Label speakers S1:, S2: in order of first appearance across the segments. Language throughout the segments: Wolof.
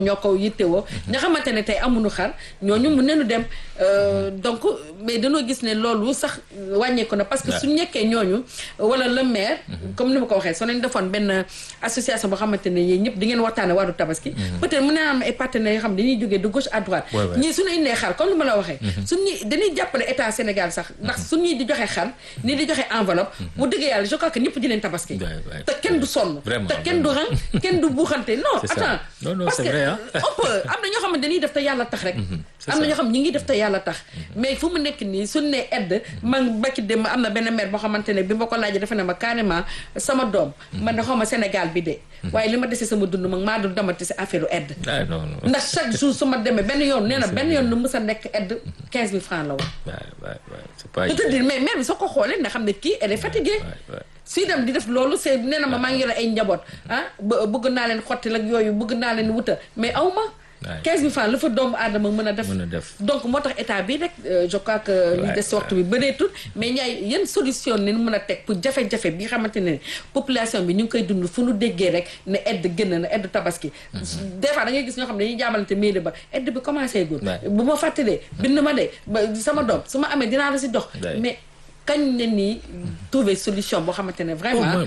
S1: ñoo ko yittewoo nga xamante ne tey amuñu xar ñooñu mun nañu dem donc mais dañoo gis ne loolu sax wàññeeku na parce que su nekkee ñooñu wala le maire comme ni ma ko waxee soo leen defoon benn association boo xamante ne yéen ñëpp di ngeen waxtaane wàllu tabaski peut-être mun na am ay partenaires yoo xam ne dañuy jógee de gauche à droite ñii suñu indee xar comme ni ma la waxee suñu dañuy jàppale état Sénégal sax ndax suñuy di joxe xar nii di joxe enveloppe mu dëgg yàlla je crois que ñëpp di leen tabaski te kenn du sonn te kenn du rang kenn du buuxante non attends parce que on peut am na ñoo xam ne dañuy def te yàlla tax rek am na ñoo xam ñi ngi def te yàlla tax mais fu mu nekk nii suñ ne aide man bakki dem am na benn maire boo xamante ne bi ma ko laajee dafa ne ma carrément sama doom man ne xaw ma Sénégal bi de waaye li ma desee sama dund mag maa dul damati si affaire aide ndax chaque jour su ma demee benn yoon nee na benn yoon nu mës a nekk aide quinze mille francs la woon peut-être dire mais maire bi soo ko xoolee nga xam ne kii elle est fatiguée suy dem di def loolu c'est nee na ma maa ngi yore ay njaboot ah bëgg naa leen xotti ak yooyu bëgg naa leen wuta mais aw ma quinze mille francs la fa doomu aadama mën a def donc moo tax état bi rek je crois que li des waxtu bi bëreetul mais ñaay yan solution ni mën a teg pour jafe-jafe bi nga xamante ne population bi ñu ngi koy dund fu nu déggee rek ne aide gën na aide tabaski des fois da ngay gis ñoo xam ne dañuy jaamalante mairie ba aide bi commencé gul bu ma fàttalee bind ma de sama doom su ma amee dinaa la si dox mais kañ ne nii trouver solution boo xamante ne vraiment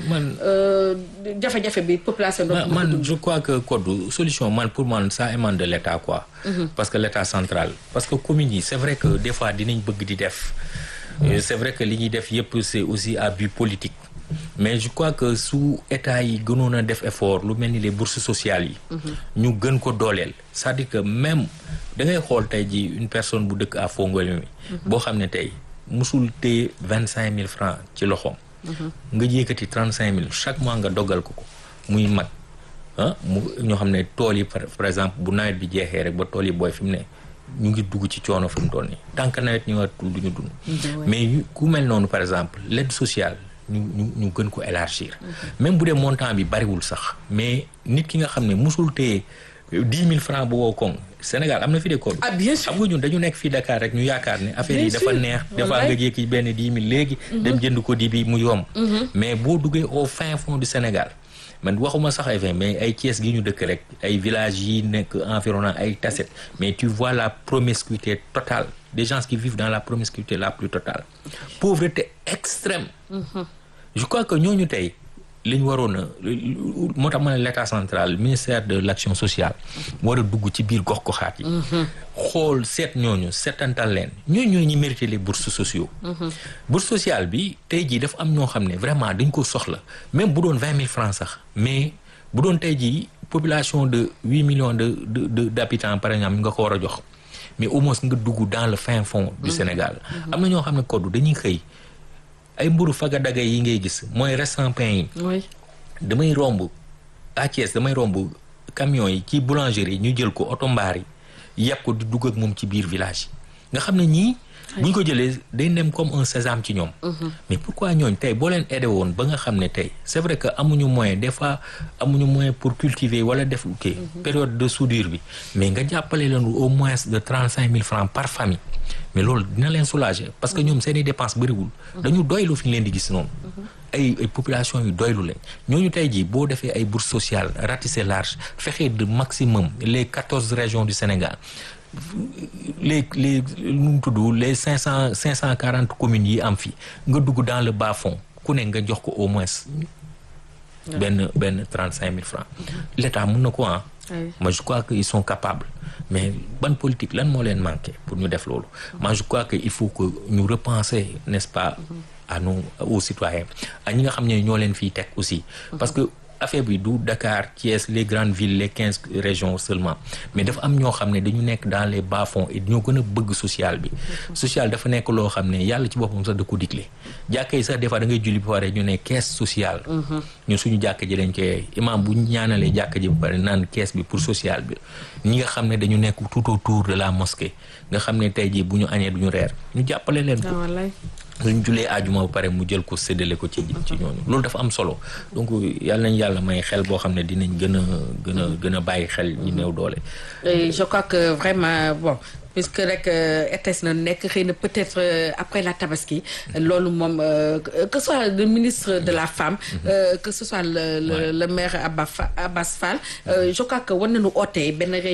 S1: jafe-jafe bi population
S2: man je crois que code solution man pour man ça émane de l'état quoi parce que l'état central parce que communes yi c'est vrai que des fois dinañ bëgg di def c'est vrai que li ñuy def yëpp c'est aussi à but politique mais je crois que su état yi gënoon a def effort lu mel ni les bourses sociales yi ñu gën ko dooleel c'est-à-dire que même da ngay xool tey ji une personne bu dëkk à Fongolemi boo xam ne tey musul téye vingt cinq mille francs ci loxoom nga yëkkati trente cinq mille chaque mois nga doggal ko ko muy mag ah mu ñoo xam ne tool yi par exemple bu nawet bi jeexee rek ba tool yi booy fi mu ne ñu ngi dugg ci coono fi mu toll nii tant que nawet ñëwatul du ñu dund mais ku mel noonu par exemple l'aide sociale ñu ñu ñu gën ko élargir même bu dee montant bi bariwul sax mais nit ki nga xam ne musul téye dix mille francs bu wow koŋ Sénégal am na fi de code
S1: ah bien sûr
S2: xam nga ñun dañu nekk fii Dakar rek ñu yaakaar ne affaire yi dafa neex dafa nga jékki benn dix mille léegi dem jënd ko di bi mu yomb mais boo duggee au fin fond du Sénégal man waxuma sax ay fin mais ay Thiès gi ñu dëkk rek ay villages yi nekk environnant ay Tasset mais tu vois la promiscuité totale des gens qui vivent dans la promiscuité la plus totale pauvreté extrême je crois que ñooñu tey li ñu waroon a moo tax ma ne l'état central ministère de l'action sociale war a dugg ci biir gox-goxaat yi xool seet ñooñu seetantal leen ñooñu ñooñu ñu mérité les bourses sociaux bourse sociale bi tey jii dafa am ñoo xam ne vraiment dañ ko soxla même bu doon vingt mille francs sax mais bu doon tey jii population de huit millions de de d'habitants par exemple nga ko war a jox mais au moins nga dugg dans le fin fond du Sénégal am na ñoo xam ne koddu dañuy xëy ay mburu faga daga yi ngay gis mooy restant pain yi damay romb à Thiès damay romb camions yi ci boulangerie ñu jël ko oto mbaar yi yàpp ko di dugg ak moom ci biir village yi nga xam ne ñii bu ñu ko jëlee day nem comme un sésame ci ñoom mais pourquoi ñooñ tey boo leen aidé woon ba nga xam ne tey c'est vrai que amuñu moyen des fois amuñu moyen pour cultiver wala def kii période de soudure bi mais nga jàppale leen au moins de trente cinq mille francs par famille mais loolu dina leen soulager parce que ñoom seeni dépense bëriwul dañu doylu fi ñu leen di gis noonu ay ay population yu doylu lañ ñooñu tey jii boo defee ay bourses sociales ratisser large fexe de maximum les quatorze régions du Sénégal les les nu mu tudd les cinq cent cinq cent quarante communes yi am fii nga dugg dans le bas fond ku ne nga jox ko au moins benn benn trente cinq mille francs l'État mun na ko ah moi je crois que ils sont capables mais ban politique lan moo leen manqué pour ñu def loolu moi je crois que il faut que ñu repenser n'est-ce pas à nous aux citoyens ak ñi nga xam ne ñoo leen fiy teg aussi parce que affaire bi du Dakar Thiès les grandes villes les quinze régions seulement mais dafa am ñoo xam ne dañu nekk dans les bas-fonds et ñoo gën a bëgg social bi social dafa nekk loo xam ne yàlla ci boppam sax da ko digle jàkka yi sax des fois da ngay julli ba pare ñu ne caisse sociale ñun suñu jàkka ji dañ koy imam bu ñaanalee jàkka ji ba pare naan caisse bi pour social bi ñi nga xam ne dañu nekk tout autour de la mosquée nga xam ne tey jii bu ñu añee duñu reer ñu jàppale leen ko luñ julee ajuma ba pare mu jël ko séddale ko ci ci ñooñu loolu dafa am solo donc yàlla nañ yàlla may xel boo xam ne dinañ gën a gën a gën a bàyyi xel ñu néew doole
S1: je crois que vraiment bon puisque rek RTS na nekk xëy na peut-être après la tabaski loolu moom que ce soit le ministre de la femme que ce soit le le le maire Abba Abbas Fall je crois que war nañu oote benn